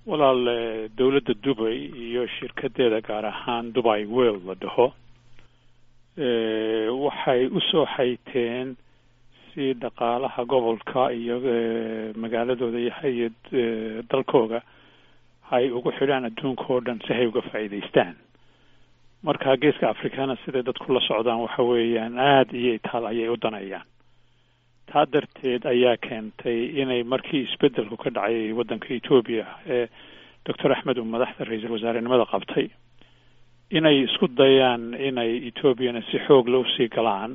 walaal dowladda dubay iyo shirkadeeda gaar ahaan dubai world la dhaho waxay usoo xayteen si dhaqaalaha gobolka iyo magaaladooda iyo dalkooga ay ugu xidhaan adduunka oo dhan si hay uga faa'iidaystaan marka geeska africana siday dadku la socdaan waxa weeyaan aada iyo itaal ayay u danayaan taa darteed ayaa keentay inay markii isbeddelku ka dhacay waddanka etoobiya ee doctor axmed uu madaxda ra-iisul wasaarenimada qabtay inay isku dayaan inay etoobiyana si xoog la usii galaan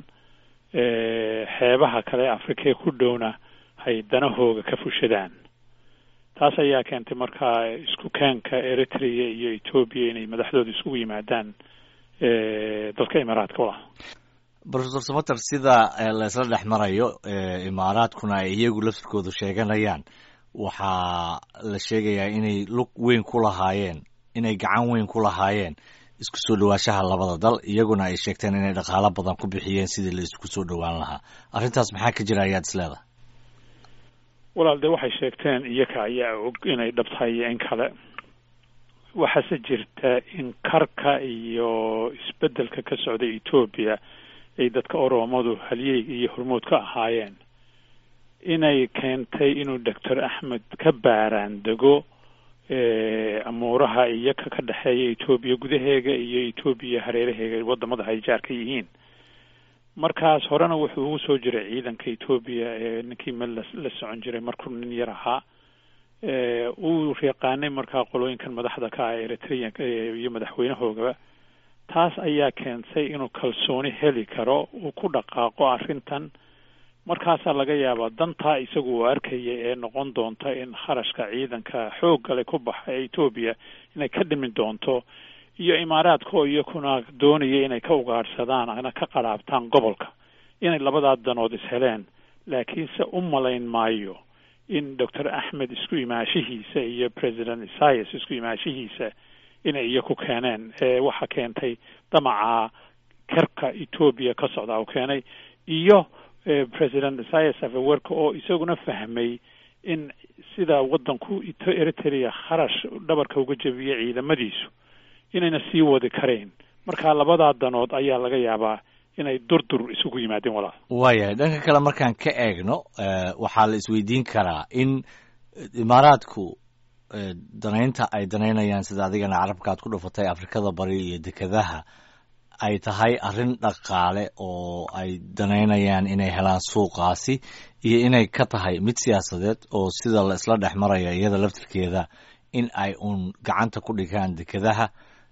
xeebaha kale afrikee ku dhowna hay danahooga ka fushadaan taas ayaa keentay markaa isku keenka eritrea iyo etoobiya inay madaxdooda isugu yimaadaan dalka imaaraadka wala profesor samater sida laysla dhex marayo imaaraadkuna ay iyagu laftirkoodu sheeganayaan waxaa la sheegayaa inay lug weyn ku lahaayeen inay gacan weyn ku lahaayeen isku soo dhawaashaha labada dal iyaguna ay sheegteen inay dhaqaalo badan ku bixiyeen sidii la isku soo dhowaan lahaa arrintaas maxaa ka jira ayaad isleedahay walaal dee waxay sheegteen iyaga ayaa og inay dhabtahay iyo in kale waxaase jirta in karka iyo isbeddelka ka socda etoobiya ay dadka oromadu halyeyga iyo hormood ka ahaayeen inay keentay inuu doctor axmed ka baaraan dego amuuraha iyaga ka dhexeeya etoobiya gudaheega iyo etoobiya hareeraheega wadamada ay jaar ka yihiin markaas horena wuxuu ugu soo jiray ciidanka etoobiya ee ninkii mel la socon jiray markuu nin yar ahaa uu yaqaanay markaa qolooyinkan madaxda ka ah eritreanka iyo madaxweynahoogaba taas ayaa keentay inuu kalsooni heli karo uu ku dhaqaaqo arrintan markaasaa laga yaabaa dantaa isagu uu arkaya ee noqon doonta in kharashka ciidanka xooggale ku baxa ee etoobiya inay ka dhimi doonto iyo imaaraadka oo iyakuna doonaya inay ka ugaadhsadaan ana ka qaraabtaan gobolka inay labadaa danood isheleen laakiinse u malayn maayo in doctor axmed isku imaashihiisa iyo president isaias isku imaashihiisa inay iyaku keeneen ewaxa keentay damaca karka etoobiya ka socda u keenay iyo president isaias afewerka oo isaguna fahmay in sida waddanku eritrea kharash dhabarka uga jebiyay ciidamadiisu inayna sii wadi karayn marka labadaa danood ayaa laga yaabaa inay durdur isugu yimaadeen walaal waayahay dhanka kale markaan ka eegno waxaa la isweydiin karaa in imaaraadku danaynta ay danaynayaan sida adigana carabka aad ku dhufatay afrikada bari iyo dekedaha ay tahay arrin dhaqaale oo ay danaynayaan inay helaan suuqaasi iyo inay ka tahay mid siyaasadeed oo sida la isla dhex maraya iyada laftirkeeda in ay uun gacanta ku dhigaan dekedaha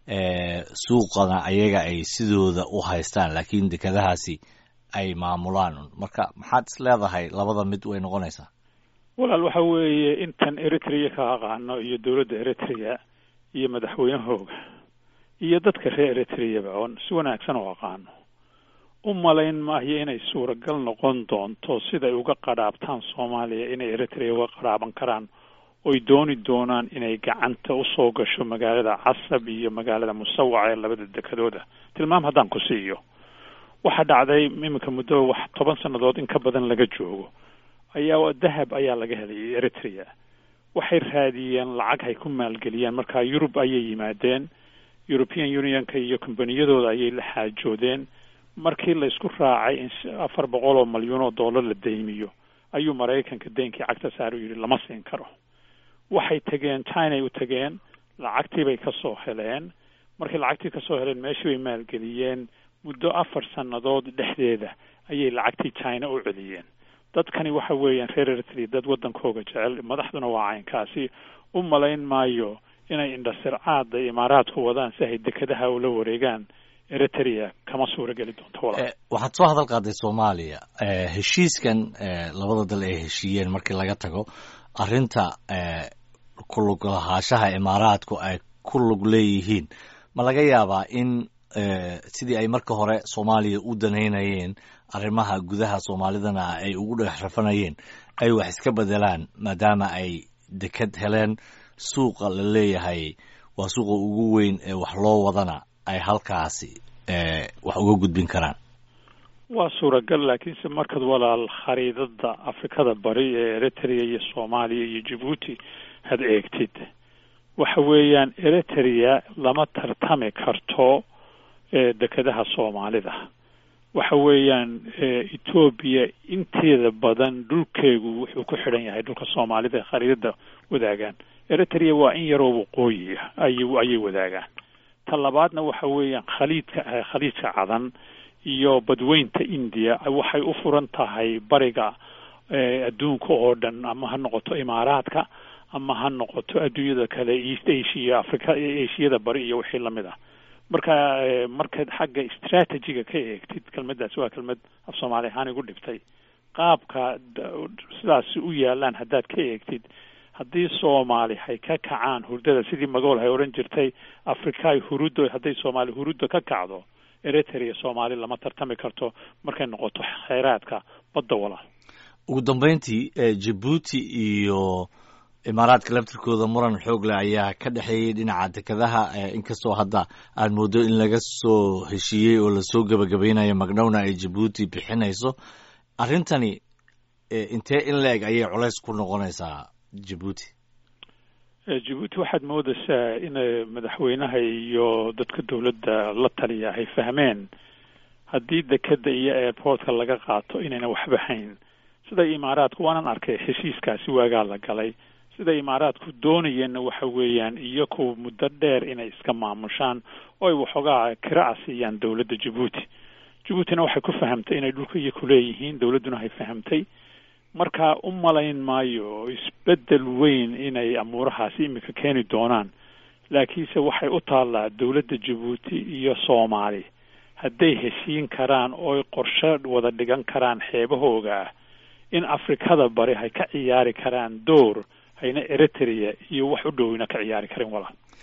suuqana ayaga ay sidooda u haystaan laakiin dekedahaasi ay maamulaan marka maxaad is leedahay labada mid way noqonaysaa walaal waxa weeye intan eritrea ka aqaano iyo dowladda eritrea iyo madaxweynahooga iyo dadka reer eritreaba oon si wanaagsan u aqaano u malayn maayo inay suuragal noqon doonto siday uga qadhaabtaan soomaaliya inay eritrea uga qadhaaban karaan oy dooni doonaan inay gacanta usoo gasho magaalada casab iyo magaalada musawac ee labada dekadooda tilmaam haddaan ku siiyo waxaa dhacday iminka muddo wax toban sannadood in ka badan laga joogo ayaa dahab ayaa laga helay eritrea waxay raadiyeen lacag hay ku maalgeliyeen marka yurub ayay yimaadeen european unionka iyo kombaniyadooda ayay la xaajoodeen markii la isku raacay in afar boqol oo malyuun oo dollar la deymiyo ayuu maraykanka deynkii cagta saar u yidhi lama siin karo waxay tegeen chinay u tegeen lacagtii bay kasoo heleen markay lacagtii kasoo heleen meeshii bay maalgeliyeen muddo afar sannadood dhexdeeda ayay lacagtii china u celiyeen dadkani waxa weeyaan reer eritrea dad waddankooga jecel madaxduna waa caynkaasi u malayn maayo inay indhasircaada imaaraadku wadaan si ay dekedaha ula wareegaan eritrea kama suurageli doonto walaal waxaad soo hadal qaaday soomaaliya heshiiskan labada dal ay heshiiyeen markii laga tago arrinta ku lug lahaashaha imaaraadku ay ku lug leeyihiin ma laga yaabaa in sidii ay marka hore soomaaliya u danaynayeen arrimaha gudaha soomaalidana ay ugu dhex rafanayeen ay wax iska bedelaan maadaama ay deked heleen suuqa la leeyahay waa suuqa ugu weyn ee wax loo wadana ay halkaasi wax uga gudbin karaan waa suuragal laakiinse markaad walaal khariidada afrikada bari ee eritrea iyo soomaaliya iyo jabuuti had eegtid waxa weeyaan eritrea lama tartami karto dekedaha soomaalida waxa weeyaan etoobiya inteeda badan dhulkeegu wuxuu ku xidhan yahay dhulka soomaalida ee khariidada wadaagaan eritrea waa in yaroo waqooyi ah ay ayay wadaagaan ta labaadna waxa weeyaan khaliidka khaliidka cadan iyo badweynta india waxay u furan tahay bariga adduunka oo dhan ama ha noqoto imaaraadka ama ha noqoto adduunyada kale east asia africa ashiyada bari iyo wixii lamid ah marka markaad xagga strategiga ka eegtid kelmaddaasi waa kelmad af soomaali ahaan igu dhibtay qaabka sidaasi u yaalaan haddaad ka eegtid haddii soomaali hay ka kacaan hurdada sidii magool hay odhan jirtay afrikaay huruddo hadday soomaali hurudda ka kacdo eritrea soomaali lama tartami karto markay noqoto kheyraadka badda walaal ugu dambeyntii jabuuti iyo imaaraadka laftirkooda muran xoog leh ayaa ka dhexeeyey dhinaca dekedaha inkastoo hadda aad mooddo in laga soo heshiiyey oo lasoo gebagabaynayo magdhowna ay jabuuti bixinayso arrintani intee in la-eg ayay culays ku noqonaysaa jabuuti jabuuti waxaad moodaysaa in madaxweynaha iyo dadka dowladda la taliya ay fahmeen haddii dekeda iyo airportka laga qaato inayna waxba hayn sida imaaraadku waanan arkay heshiiskaasi waagaa la galay sida imaaraadku doonayeenna waxa weeyaan iyaku muddo dheer inay iska maamushaan oo ay waxoogaa kira'a siiyaan dowladda jabuuti jabuutina waxay ku fahamtay inay dhulka iyo kuleeyihiin dowladduna hay fahamtay marka u malayn maayo isbeddel weyn inay amuurahaasi imika keeni doonaan laakiinse waxay u taallaa dowladda jabuuti iyo soomaali hadday heshiin karaan ooy qorshe wada dhigan karaan xeebahooga ah in afrikada bari hay ka ciyaari karaan door hayna eritrea iyo wax u dhowina ka ciyaari karin walaal